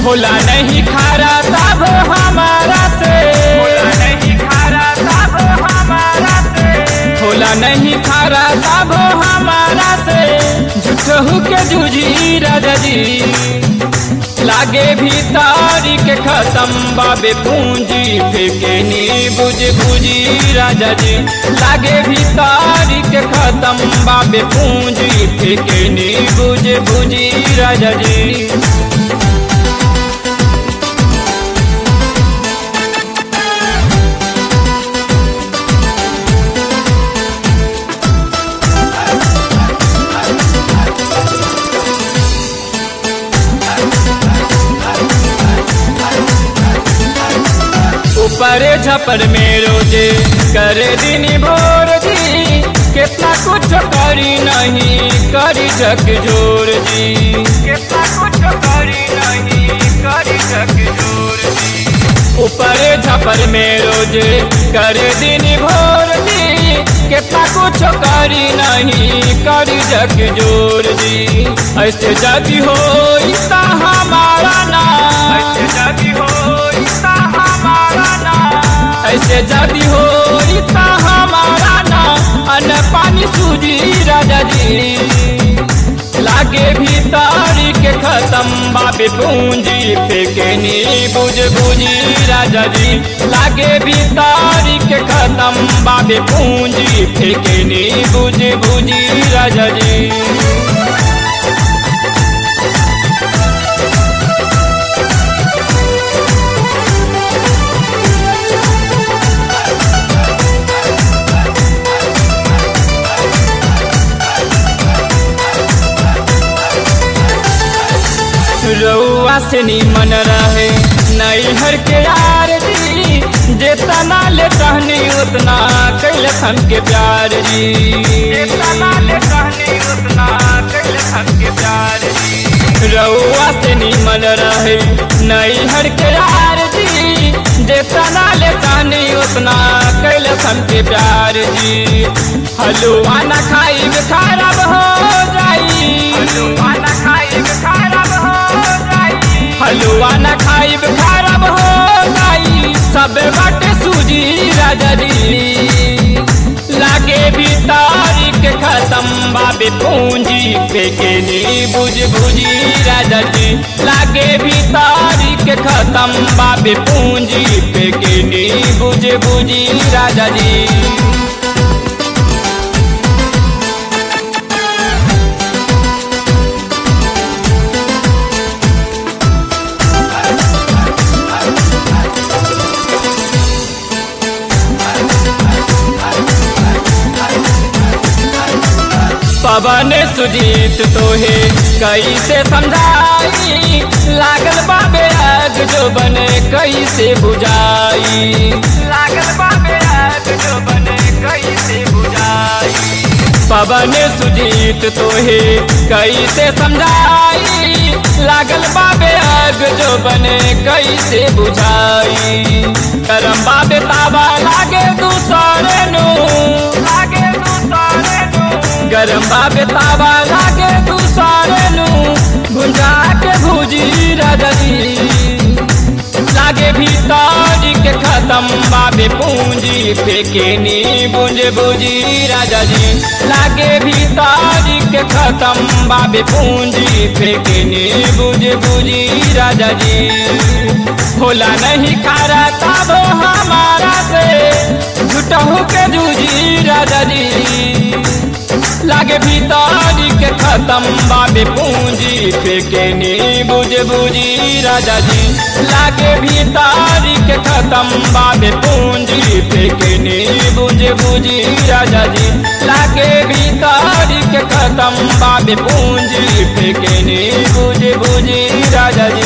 होला नहीं खारा तब हमारा से होला नहीं खारा तब हमारा से होला नहीं खारा तब हमारा से झूठहू के जूझी राजा जी लागे भीतारी के खत्म बाबे पूंजी फेंके नी बुझ बुझी राजा जी लागे भीतारी के खत्म बाबे पूंजी फेंके नी बुझ बुझी राजा जी ऊपर झपर में रोजे करे दिन भोर जी कितना कुछ करी नहीं करी झक जोर जी कितना कुछ करी नहीं करी झक जोर जी ऊपर झपर में रोजे करे दिन भोर जी कितना कुछ करी नहीं करी झक जोर जी ऐसे जदी हो इतना हमारा ना ऐसे जदी हो इतना हमारा ना ऐसे जदी हो इतना हमारा ना अन पानी सूजी राजा जी लागे भीतारी के खत्म बाबे पूंजी फेंके नी बुझ बुझी राजा जी लागे भीतारी के खत्म बाबे पूंजी फेंके नी बुझ बुझी राजा जी रउआ से निमन रहे नैहर के यार जी जितना ले टहनी उतना कैल हम के प्यार जी जितना ले टहनी उतना कैल हम के प्यार जी रउआ से निमन रहे नैहर के यार जी जितना ले टहनी उतना कैल हम के प्यार जी हलुआ न खाई खराब हो जाई हलुआ न खाई खराब हो हलुआ न खाइब खराब हो जाई सब बाटे सूजी राजा जी लागे भी तारीख खत्म बाबे पूंजी फेंके नी बुझ बुझी राजा जी लागे भी तारीख खत्म बाबे पूंजी फेंके नी बुझ बुझी राजा जी पवन सुजीत तोहे कैसे समझाई लागल बाबे आग जो बने कैसे बुझाई लागल बाबे आग जो बने कैसे बुझाई पवन सुजीत तोहे कैसे समझाई लागल बाबे आग जो बने कैसे बुझाई करम बाबे ताबा लागे दूसरे नु लागे दूसरे नु गरम बाबे ताबा लागे दूसरे नु भुंजा के भुजी रजनी लागे भीतारी के खत्म बाबे पूंजी फेंके नी बुंज बुजी राजा जी लागे भीतारी के खत्म बाबे पूंजी फेंके नी बुझ बुजी राजा जी होला नहीं खारा तब हमारा से झूठहू के जूझी राजा जी लागे भीतारी के खत्म बाबे पूंजी फेंके नी बुझ बुझी राजा जी लागे भीतारी के खत्म बाबे पूंजी फेंके नी बुझ बुझी राजा जी लागे भीतारी के खत्म बाबे पूंजी फेंके नी बुझ बुझी राजा जी